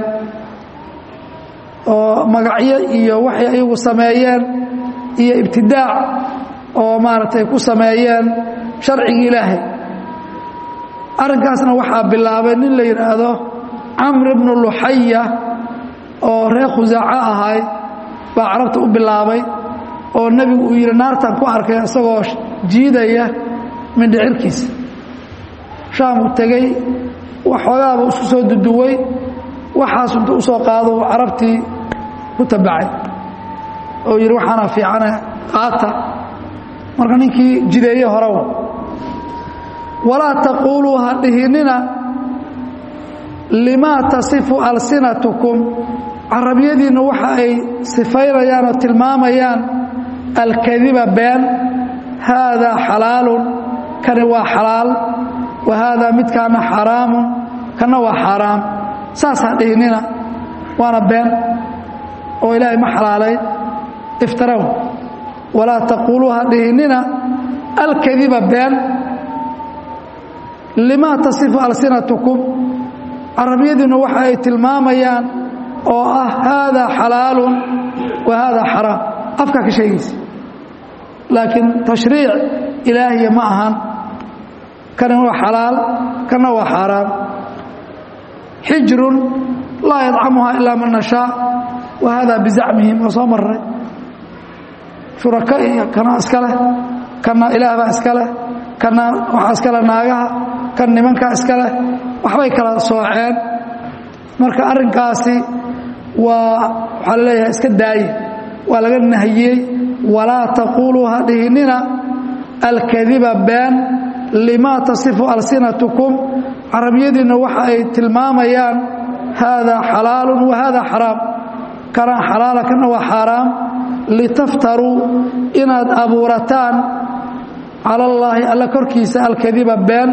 oo magacyo iyo waxay ayagu sameeyeen iyo ibtidaac oo maaragtay ku sameeyeen sharcigii ilaahay arrinkaasna waxaa bilaabay nin la yidhaahdo camr bnu luxaya oo reer khusaaco ahay baa carabta u bilaabay oo nebigu uu yidhi naartan ku arkay isagoo jiidaya mindhicirkiisa shaam uu tegey waxoogaaba isku soo duduway waxaas intu u soo qaado carabtii ku tabacay oo yidhi waxaana fiicane qaata marka ninkii jideeye horewa walaa taquuluu ha dhihinina limaa tasifu alsinatukum carabiyadiinna waxa ay sifaynayaan oo tilmaamayaan alkadiba been haadaa xalaalun kani waa xalaal wa haadaa midkaana xaraamun kana waa xaaraam saashaa dhihinina waana been oo ilaahay ma xalaalayn iftaraw walaa taquuluu ha dhihinina alkadiba been limaa tasifu alsinatukum carabiyadiinnu waxa ay tilmaamayaan oo ah haadaa xalaalun wa haadaa xaraam afkaa ka sheegaysa laakiin tashriic ilaahiya ma ahan kana waa xalaal kana waa xaaraam xijrun laa yadcamuhaa ilaa man nashaa wa haadaa bizacmihim waa soo maray shuraka iyo kana iska leh kana ilaah baa iska leh kana waxaa iska leh naagaha kan nimankaa iska leh waxbay kala sooceen marka arrinkaasi waa waxaa la leeyahay iska daaye waa laga nahiyey walaa taquuluu ha dhihinina alkadiba been limaa tasifu alsinatukum carabiyadiinna waxa ay tilmaamayaan haadaa xalaalun wa haadaa xaraam kana xalaala kana waa xaaraam litaftaruu inaad abuurataan cala allaahi alla korkiisa alkadiba been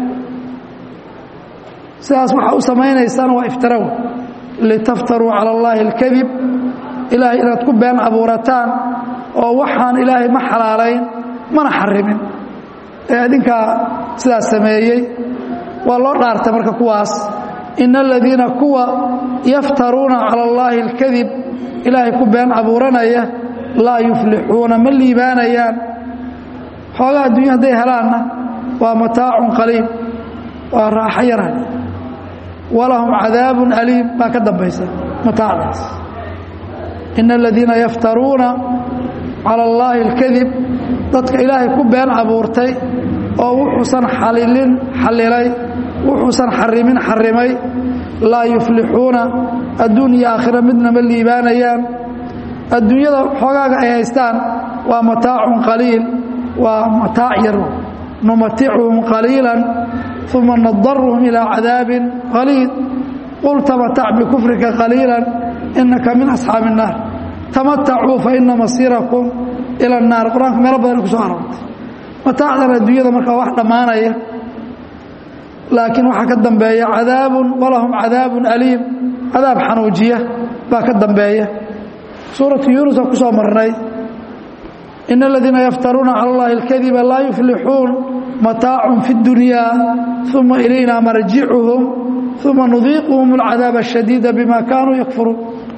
sidaas waxaa u samaynaysaan waa iftaraw litaftaruu cala allaahi alkadib ilaahay inaad ku been abuurataan oo waxaan ilaahay ma xalaalayn mana xarimin ee adinkaa sidaas sameeyey waa loo dhaartay marka kuwaas ina aladiina kuwa yaftaruuna cala allaahi alkadib ilaahay ku been abuuranaya laa yuflixuuna ma liibaanayaan xoogaa adduunya hadday helaanna waa mataacun qaliil waa raaxo yara walahum cadaabun aliim baa ka dambaysa mataacdaas ina aladiina yaftaruuna cala allaahi alkadib dadka ilaahay ku been abuurtay oo wuxuusan xalilin xallilay wuxuusan xarimin xarimay laa yuflixuuna adduun iyo aakhira midna ma liibaanayaan adduunyada xoogaaga ay haystaan waa mataacun qaliil waa mataac yar numaticuhum qaliila uma nadaruhum ilaa cadaabin qaliil qul tamatac bikufrika qaliila inaka min asxaabi الnaar tamatacuu faina masiirakum ila الnaar qur-aanka meelo badan ku soo aroortay mataacdan adduunyada markaa wax dhammaanaya laakiin waxaa ka dambeeya cadaabun walahum cadaabun aliim cadaab xanuujiya baa ka dambeeya suuratu yuunus oo ku soo marnay ina aladiina yaftaruuna cala اllahi اlkadiba laa yuflixuun mataacun fi اdunyaa uma ilayna marjicuhum uma nudiiquhum اlcadaab الshadiida bima kaanuu yakfuruun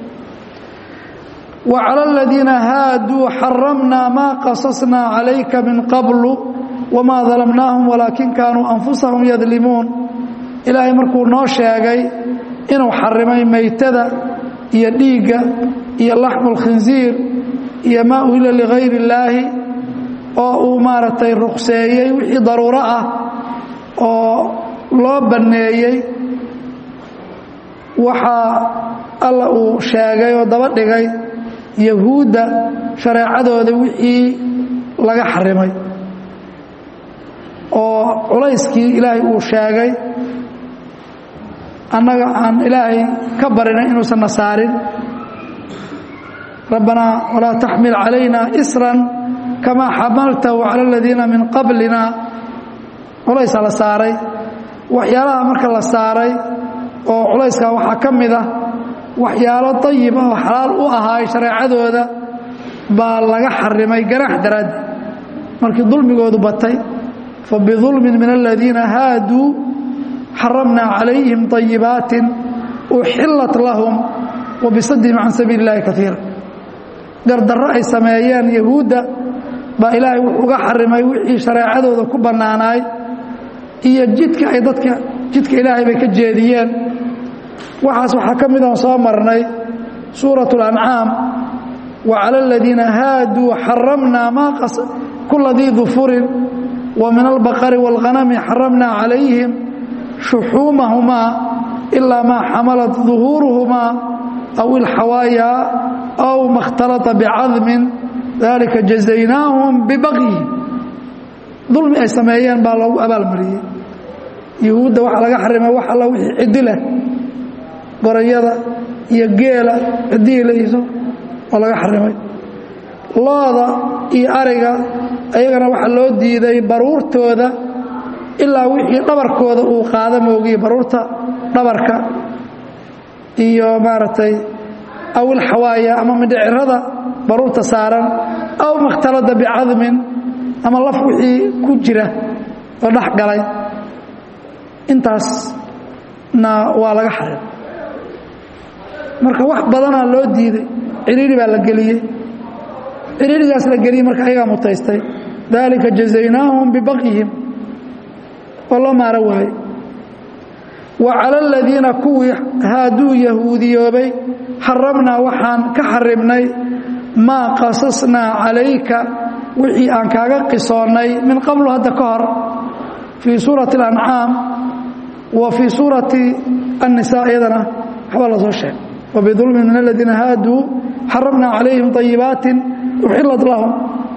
وعlى الذيina haadوu xaramna ma qasصna عalayka min qabl وma ظalمnaahم walaakin kaanuu أنfusaهum yadlimuun ilaahay markuu noo sheegay inuu xarimay maytada iyo dhiigga iyo laxmu الkhinziir iyo maa uhila ligayr الlaahi oo uu maaragtay ruqseeyey wixii daruuro ah oo loo banneeyey waxaa alla uu sheegay oo daba dhigay yahuudda shareecadooda wixii laga xarimay oo culayskii ilaahay uu sheegay annaga aan ilaahay ka barinay inuusan na saarin rabbanaa walaa taxmil calayna isran kamaa xamaltahu cala aladiina min qablina culaysaa la saaray waxyaalaha marka la saaray oo culayskaa waxaa ka mid ah waxyaalo dayib oo xalaal u ahaay shareecadooda baa laga xarimay ganax daraaddi markii dulmigoodu batay fa bidulmin min aladiina haaduu xaramnaa calayhim طayibaatin uxillat lahum wa bisadihim can sabiili اllahi kaiira gardarro ay sameeyeen yahuudda baa ilaahay wuxuu uga xarimay wixii shareecadooda ku bannaanaay iyo jidka ay dadka jidka ilaahay bay ka jeediyeen waxaas waxaa ka mid aan soo marnay suuraة الأncaam وعalى الadiina haaduu xaramnaa ma kula dii dufurin وmin الbaqri والغanami xaramnaa calayhim شuxuumahumaa إilaa maa xamalat ظuhuuruhumaa أw ilxawaaya أw ma اkhtalطa bcadmin dalika jazaynaahum bibaqyihim dulmi ay sameeyeen baa loogu abaalmariyey yahuudda waxaa laga xarimay wax alla wixii cidi leh gorayada iyo geela ciddii layso oo laga xarimay looda iyo ariga ayagana waxaa loo diiday baruurtooda ilaa wixii dhabarkooda uu qaada moogiye baruurta dhabarka iyo maaragtay awil xawaaya ama mindhicirada baruurta saaran aw makhtalada bicadmin ama laf wixii ku jira oo dhex galay intaasna waa laga xarim marka wax badanaa loo diiday ciriiri baa la geliyey ciriirigaas la geliyey marka ayagaa mutaystay dalika jazaynaahum bibakyihim oo loo maaro waaye wa cala aladiina kuwii haaduu yahuudiyoobay xaramnaa waxaan ka xarimnay maa qasasnaa calayka wixii aan kaaga qisoonnay min qablu hadda ka hor fii suurati اlancaam wa fii suurati الnisaa iyadana waxba la soo sheegay wabidulmi min aladiina haaduu xaramnaa calayhim طayibaati uxilat lahum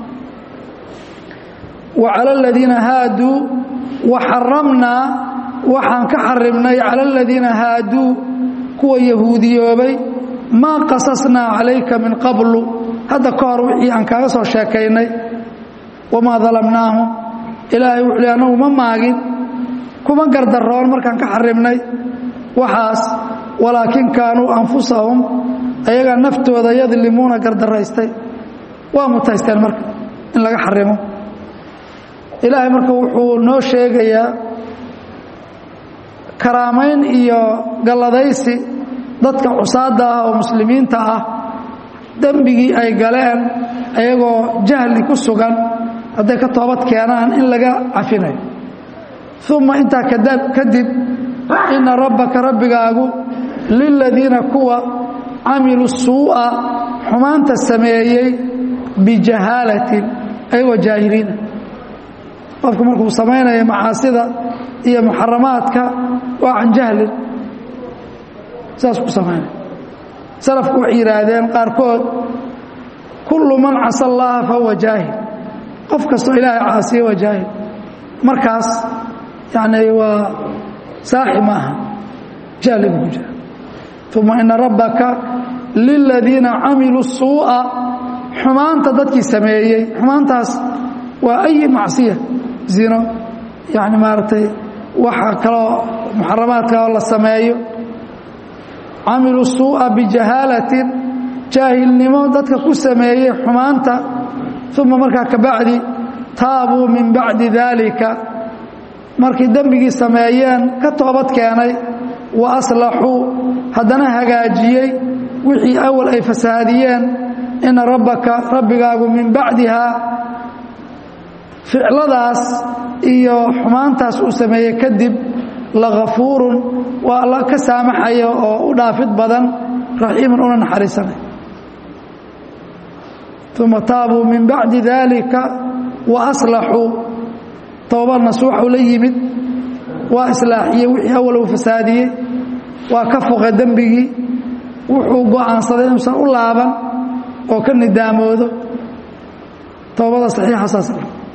wa cala aladiina haaduu wa xaramnaa waxaan ka xarimnay cala aladiina haaduu kuwa yahuudiyoobay maa qasasnaa calayka min qablu hadda ka hor wixii aan kaaga soo sheekaynay wamaa dalamnaahum ilaahay wuxuu li annagu ma maagin kuma gardaroon markaan ka xarimnay waxaas walaakin kaanuu anfusahum ayagaa naftooda yadlimuuna gardaraystay waa mutaysteen marka in laga xarimo ilaahay marka wuxuu noo sheegayaa karaamayn iyo galladaysi dadka cusaadda ah oo muslimiinta ah dembigii ay galeen ayagoo jahli ku sugan hadday ka toobad keenaan in laga cafinayo uma intaa kadib ina rabbaka rabbigaagu liladiina kuwa camiluu suu'a xumaanta sameeyey bijahaalatin ayagoo jaahiliina qofku markuu samaynaya macaasida iyo muxaramaadka waa can jahlin saas ku samaynaya salafku waxay yidhaahdeen qaarkood kullu man casa allaha fahuwa jaahil qof kastoo ilaahay caasiye waa jaahil markaas yani waa saaxi ma aha jahli buu ku jira uma ina rabbaka liladiina camiluu suu'a xumaanta dadkii sameeyey xumaantaas waa ayi macsiya zino yani maaragtay waxa kaloo muxaramaadka oo la sameeyo camiluu suu'a bijahaalatin jaahilnimo dadka ku sameeyey xumaanta uma markaa kabacdi taabuu min bacdi daalika markay dembigii sameeyeen ka toobad keenay wa aslaxuu haddana hagaajiyey wixii awal ay fasaadiyeen ina rabbaka rabbigaagu min bacdihaa ficladaas iyo xumaantaas uu sameeyey kadib lagafuurun waa alla ka saamaxaya oo u dhaafid badan raxiiman una naxariisanay uma taabuu min bacdi daalika wa aslaxuu tooba nasuuxu la yimid waa islaaxiyey wixii awal uu fasaadiyey waa ka foqay dembigii wuxuu go'aansaday inuusan u laaban oo ka nidaamoodo toobada saxiixa saas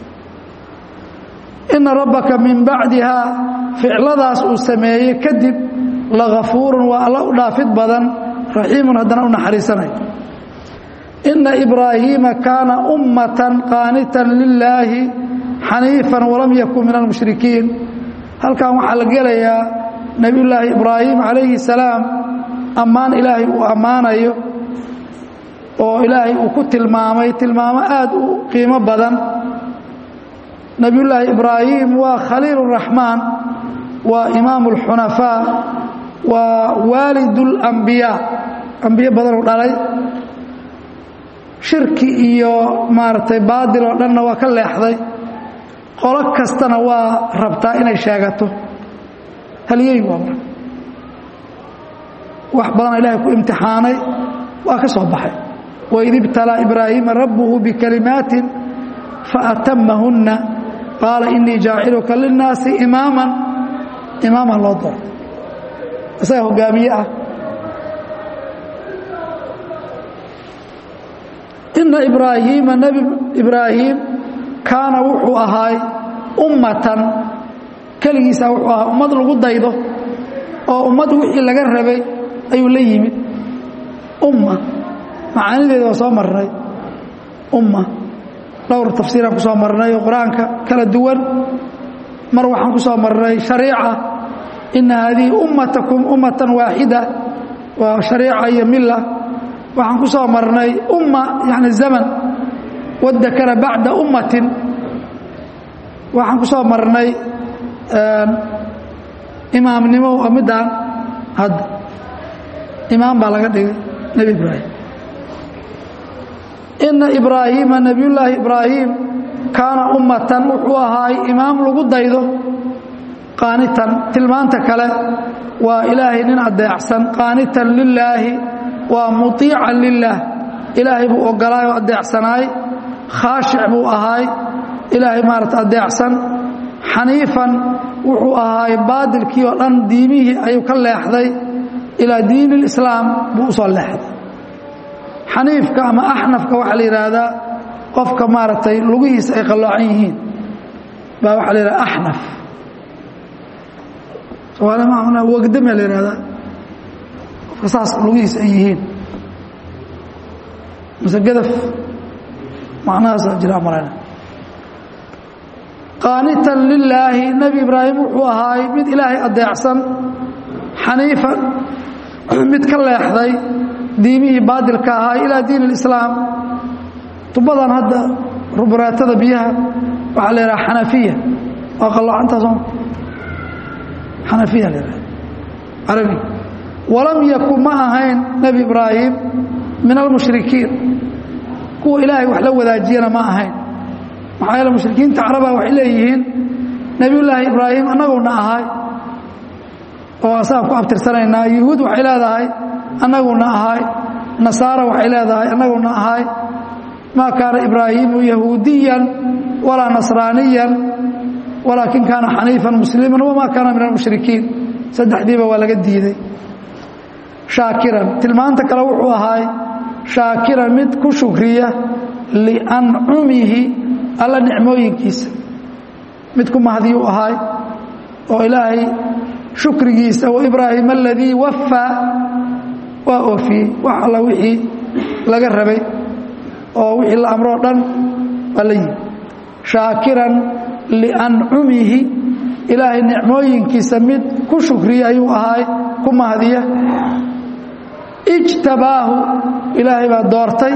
ina rabbaka min bacdihaa ficladaas uu sameeyey kadib lagafuurun waa alla u dhaafid badan raxiimun haddana u naxariisanay ina ibraahiima kaana ummatan qaanitan lilaahi xaniifan walam yakun min almushrikiin halkan waxaa la gelayaa nebiyullaahi ibraahim calayhi salaam ammaan ilaahay uu ammaanayo oo ilaahay uu ku tilmaamay tilmaamo aad u qiimo badan nebiyullaahi ibraahim waa khaliil raxmaan waa imaamu اlxunafaa waa waalid اlambiyaa ambiye badanuu dhalay shirki iyo maaragtay baadil oo dhanna waa ka leexday qolo kastana waa rabtaa inay sheegato halyey waa marka wax badana ilaahay ku imtixaanay waa ka soo baxay waid ibtalaa ibraahiima rabbuhu bikalimaatin faatamahunna qaala inii jaaciluka linnaasi imaaman imaaman loo dooray isaga hogaamiye ah ina ibraahiima nebi ibraahim kaana wuxuu ahaay ummatan keligiisa wuxuu ahaa ummad lagu daydo oo ummad wixii laga rabay ayuu la yimid umma macaanideeda waa soo marnay umma dhowr tafsiiraan ku soo marnay oo qur-aanka kala duwan mar waxaan ku soo marnay shariica ina haadihi ummatakum ummatan waaxida waa shariica iyo mila waxaan ku soo marnay umma yani zaman wadakara bacda ummatin waxaan ku soo marnay imaamnimo waa midaan hadda imaam baa laga dhigay nebi ibraahim ina ibraahiima nebiyullaahi ibraahim kaana ummatan wuxuu ahaay imaam lagu daydo qaanitan tilmaanta kale waa ilaahay nin adeecsan qaanitan lilaahi waa muiican lilaah ilaahay buu ogolaay oo adeecsanaay khaashic buu ahaay ilaahay maarata adeecsan xaniifan wuxuu ahaay baadilkii oo dhan diimihii ayuu ka leexday ilaa diin اlislaam buu usoo leexday xaniifka ama axnafka waxaa la yidhaahdaa qofka maaragtay lugihiisa ay qalloocan yihiin baa waxaa la yidhahda axnaf somaali ma wagdamea la yihahdaa qofka saas lugihiisa ay yihiin mise gadaf macnahaasaa jira malayna qaanitan lilaahi nebi ibraahim wuxuu ahaay mid ilaahay adeecsan xaniifan mid ka leexday diimihii baadilka ahaa ilaa diin اlislaam tubadan hadda ruburaatada biyaha waxaa la yidhaha xanafiya waa qalloocantaasoo xanafiya la yidhaha carabi walam yakun ma ahayn nebi ibraahim min almushrikiin kuwa ilaahay wax la wadaajiyana ma ahayn maxaa yeele mushrikiinta caraba waxay leeyihiin nebiyullaahi ibraahim annaguna ahay oo asagaan ku abtirsanaynaa yuhuud waxay leedahay annaguna ahay nasaara waxay leedahay annaguna ahay maa kaana ibraahiimu yahuudiyan walaa nasraaniyan walaakin kaana xaniifan musliman wamaa kaana min almushrikiin saddexdiiba waa laga diiday shaakiran tilmaanta kale wuxuu ahaay shaakiran mid ku shukriya liancumihi alla nicmooyinkiisa mid ku mahdiyuu ahaay oo ilaahay shukrigiisa waibraahim aladii waffaa waa oofiyey wax alla wixii laga rabay oo wixii la amroo dhan waa la yimi shaakiran liancumihi ilaahay nicmooyinkiisa mid ku shukriya ayuu ahaay ku mahdiya ijtabaahu ilaahay baa doortay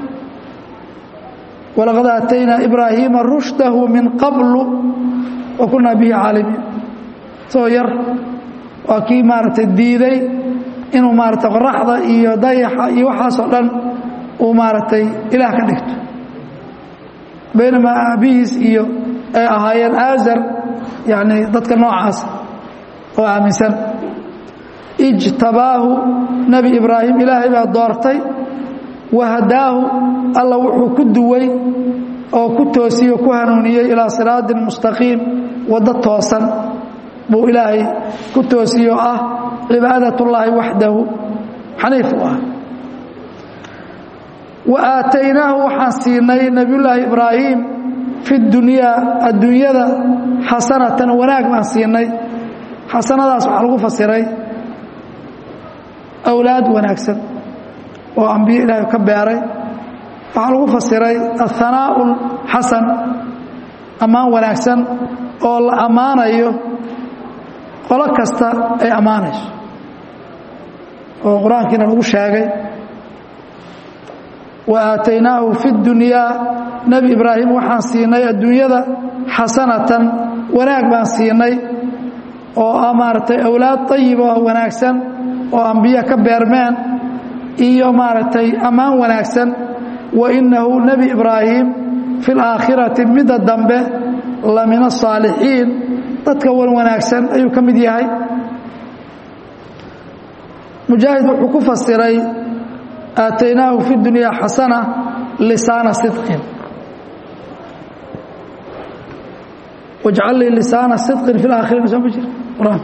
walaqad aataynaa ibraahiima rushdahu min qablu wa kunaa bihi caalimiin soo yar waa kii maaragtay diiday inuu maaragtay qoraxda iyo dayaxa iyo waxaasoo dhan uu maaragtay ilaah ka dhigto baynamaa aabihiis iyo ay ahaayeen aazar yacni dadka noocaas oo aaminsan ijtabaahu nebi ibraahim ilaahay baa doortay wahadaahu alla wuxuu ku duway oo ku toosiyey o ku hanuuniyey ilaa siraatin mustaqiim waddo toosan buu ilaahay ku toosiye oo ah cibaadat ullaahi waxdahu xaniif u ah wa aataynaahu waxaan siinay nebiyullaahi ibraahim fi dunyaa adduunyada xasanatan wanaag baan siinay xasanadaas waxaa lagu fasiray awlaad wanaagsan oo ambiye ilaahay ka beeray waxaa lagu fasiray athanaa'u xasan ammaan wanaagsan oo la ammaanayo qolo kasta ay ammaanayso oo qur-aankiina lagu sheegay wa aataynaahu fi dunyaa nebi ibraahim waxaan siinay adduunyada xasanatan wanaag baan siinay oo ah maaragtay awlaad ayiba oo wanaagsan oo ambiye ka beermeen iyo maaragtay ammaan wanaagsan wa innahu nebi ibraahim fi laakhirati midda dambe la min asaalixiin dadka wan wanaagsan ayuu ka mid yahay mujaahid wuxuu ku fasiray aataynaahu fi dunyaa xasana lisaana sidqin wajcal lii lisaana sidqin fi laakhiriin soo ma jir qur-aan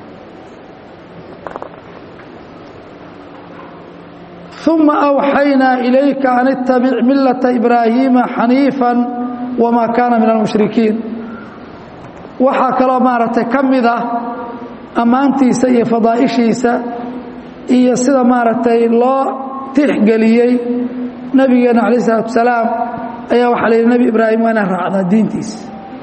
uma awxaynaa ilayka an ittabic millata ibraahiima xaniifa wamaa kaana min almushrikiin waxaa kaloo maaragtay ka mid ah ammaantiisa iyo fadaa'ishiisa iyo sida maaragtay loo tixgeliyey nabigeena calayh isalaatu wasalaam ayaa waxaa la yidhi nebi ibraahim waa inaan raacdaa diintiisa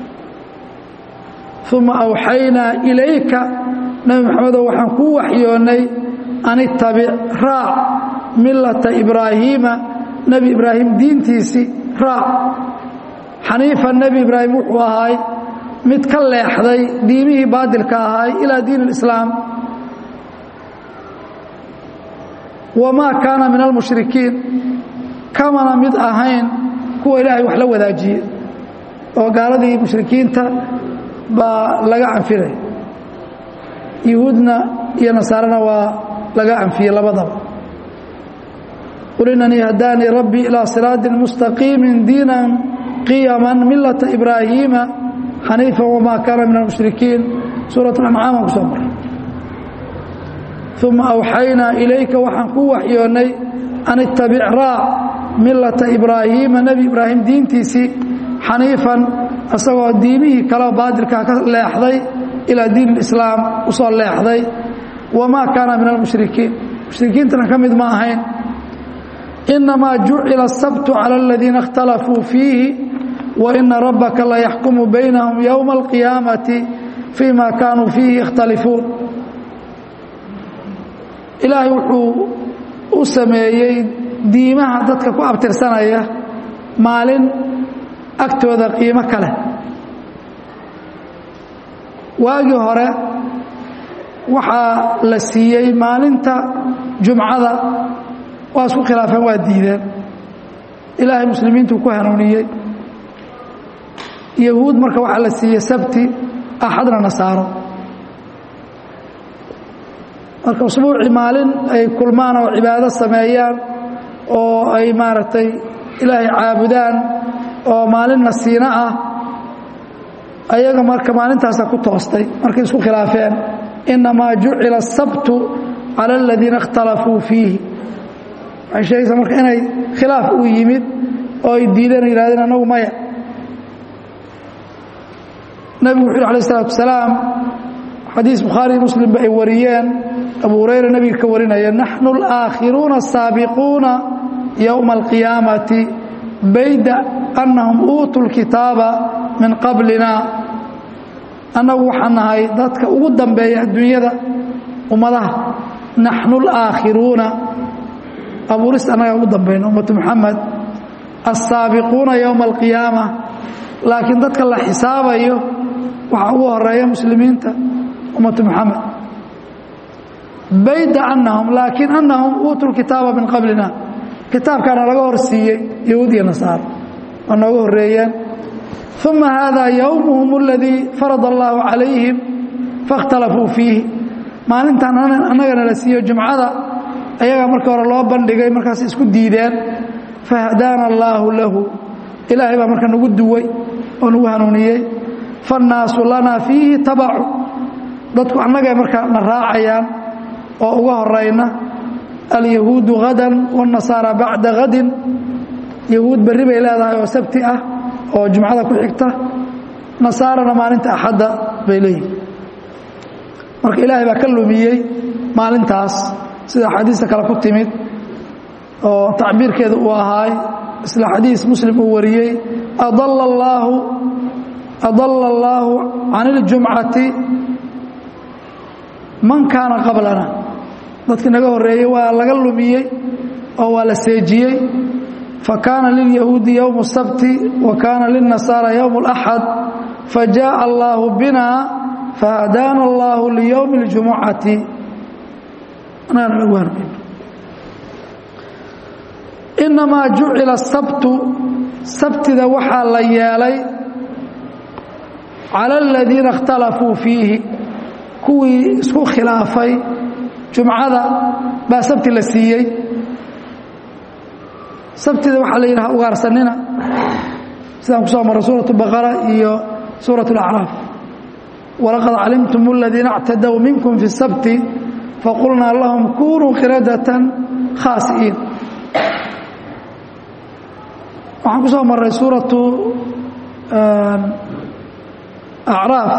uma awxaynaa ilayka nebi maxamedow waxaan kuu waxyoonnay an ittabic raac millata ibraahiima nebi ibraahim diintiisii raac xaniifan nebi ibraahim wuxuu ahaay mid ka leexday diimihii baadilka ahaay ilaa diin اlislaam wamaa kaana min almushrikiin kamana mid ahayn kuwa ilaahay wax la wadaajiye oo gaaladii mushrikiinta baa laga canfinaya yuhuudna iyo nasaarana waa laga canfiyey labadaba qul inanii hadaanii rabbii ilaa siraaطin mustaqiimi diinan qiyama milata ibraahiima xaniifa wamaa kaana min almushrikiin suuraة اlancaam aan ku soo maray uma awxaynaa ilayka waxaan kuu waxyoonnay an ittabic raac millata ibraahiima nebi ibraahim diintiisii xaniifan isagoo diimihii kaleo baadilkaa ka leexday ilaa diin اlislaam u soo leexday wamaa kaana min almushrikiin mushrikiintana ka mid ma ahayn inamaa jucila الsabtu calى aladiina اkhtalafuu fiihi waina rabbaka layaxkumu baynahum yowma alqiyaamati fii ma kaanuu fiihi yakhtalifuun ilaahay wuxuu u sameeyey diimaha dadka ku abtirsanaya maalin agtooda qiimo kale waagii hore waxaa la siiyey maalinta jumcada waa isku khilaafeen waa diideen ilaahay muslimiintuu ku hanuuniyey yahuud marka waxaa la siiyey sabti axadna nasaaro marka usbuucii maalin ay kulmaan oo cibaado sameeyaan oo ay maaragtay ilaahay caabudaan oo maalin nasiino ah ayaga marka maalintaasa ku toostay markay isku khilaafeen inamaa jucila asabtu cala aladiina اkhtalafuu fiihi waxay sheegaysaa marka inay khilaaf uu yimid oo ay diideen o yihahdeen annagu maya nebigu wuxu yhi alay isalaatu wasalaam xadiis bukhaari muslimba ay wariyeen abu hurayra nebiga ka warinaya naxnu اlaakhiruuna الsaabiquuna yowma alqiyaamati bayda annahum uutuu lkitaaba min qablina annagu waxaan nahay dadka ugu dambeeya adduunyada ummadaha naxnu اlaakhiruuna abuurista annaga ugu dambayna ummatu muxamed alsaabiquuna yowma alqiyaama laakiin dadka la xisaabayo waxaa ugu horeeya muslimiinta ummatu muxamed bayda annahum laakiin annahum uutuu lkitaaba min qablina kitaabkaana laga hor siiyey yahuud iyo nasaaro waa nooga horeeyeen uma hada yowmuhum aladii farada allaahu calayhim faاkhtalafuu fiihi maalintan annagana la siiyo jumcada ayagaa markii hore loo bandhigay markaas isku diideen fahadaana allaahu lahu ilaahay baa marka nagu duway oo nagu hanuuniyey faannaasu lanaa fiihi tabacu dadku annagay marka na raacayaan oo uga horayna alyahuudu hadan wاnasaara bacda hadin yahuud berri bay leedahay oo sabti ah oo jumcada ku xigta nasaarana maalinta axadda bay leeyihin marka ilaahay baa ka lumiyey maalintaas sida xadiista kale ku timid oo tacbiirkeeda uu ahaay isla xadiis muslim uu wariyey adala allaahu adala allaahu can اljumcati man kaana qablana dadkii naga horeeyey waa laga lumiyey oo waa la seejiyey fakaana lilyahuudi yowm الsabti wa kaana lilnasaara yowm اlaxad fajaءa allaahu bina fahadaana allaahu liyowmi اljumucati inamaa jucila sabtu sabtida waxaa la yeelay cala aladiina اkhtalafuu fiihi kuwii isku khilaafay jumcada baa sabti la siiyey sabtida waxaa la yidhaha ugaarsanina sidaan ku soo marray suuraة baqara iyo suuraة اlacraaf walaqad calimtum اladiina اctadow minkum fi الsabti faqulnaa lahum kunuu qiradatan khaasi'iin waxaan ku soo marray suuratu acraaf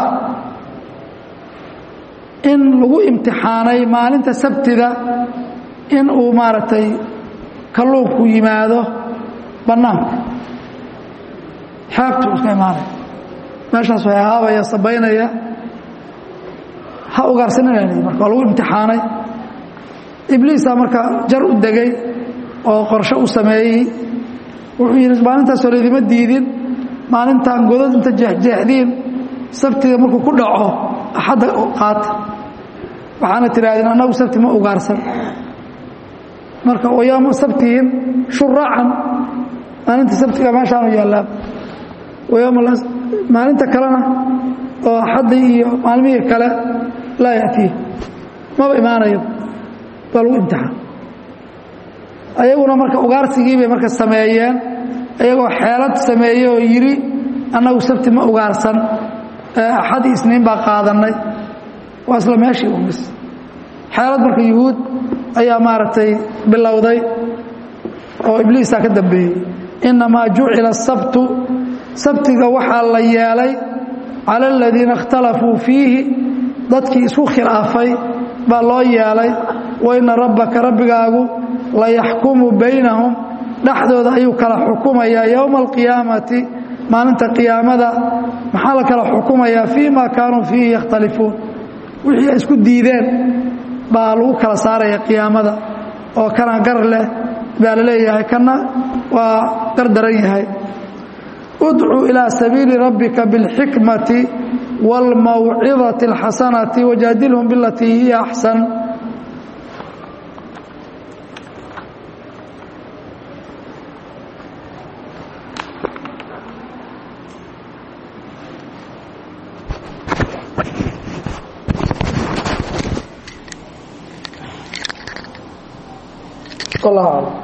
in lagu imtixaanay maalinta sabtida in uu maaragtay kalluunku yimaado bannaanka xeebtu iska imaanaya meeshaas way haabaya sabaynaya ha ugaarsanina marka waa lagu imtixaanay ibliisa marka jar u degay oo qorshe u sameeyey wuxuu yidhi maalintaas hore idima diidin maalintaan godad inta jeexjeexdiin sabtiga markuu ku dhaco axadda qaata waxaana tidhaahdeen annagu sabti ma ugaarsan marka wayaama sabtihim shuraacan maalinta sabtiga meeshaanu yaallaa maalinta kalena oo axaddi iyo maalmihii kale laa yatiih maba imaanayo waa lagu imtixaan ayaguna marka ugaarsigii bay marka sameeyeen iyagoo xeelad sameeyey oo yidhi annagu sabti ma ugaarsan axad isniin baa qaadannay waa isla meeshii umis xeelad marka yuhuud ayaa maaragtay bilowday oo ibliisaa ka dambeeyey innamaa jucila asabtu sabtiga waxaa la yeelay cala aladiina ikhtalafuu fiihi dadkii isku khilaafay baa loo yeelay wa inna rabbaka rabbigaagu la yaxkumu baynahum dhexdooda ayuu kala xukumayaa yowma alqiyaamati maalinta qiyaamada maxaa la kala xukumayaa fii ma kaanuu fiihi yakhtalifuun wixii ay isku diideen baa lagu kala saaraya qiyaamada oo kana gar leh baa la leeyahay kana waa gar daran yahay udcuu ilaa sabiili rabbika biاlxikmati wاlmawcidati اlxasanati wajaadilhum bilatii hiya axsan والله أعلم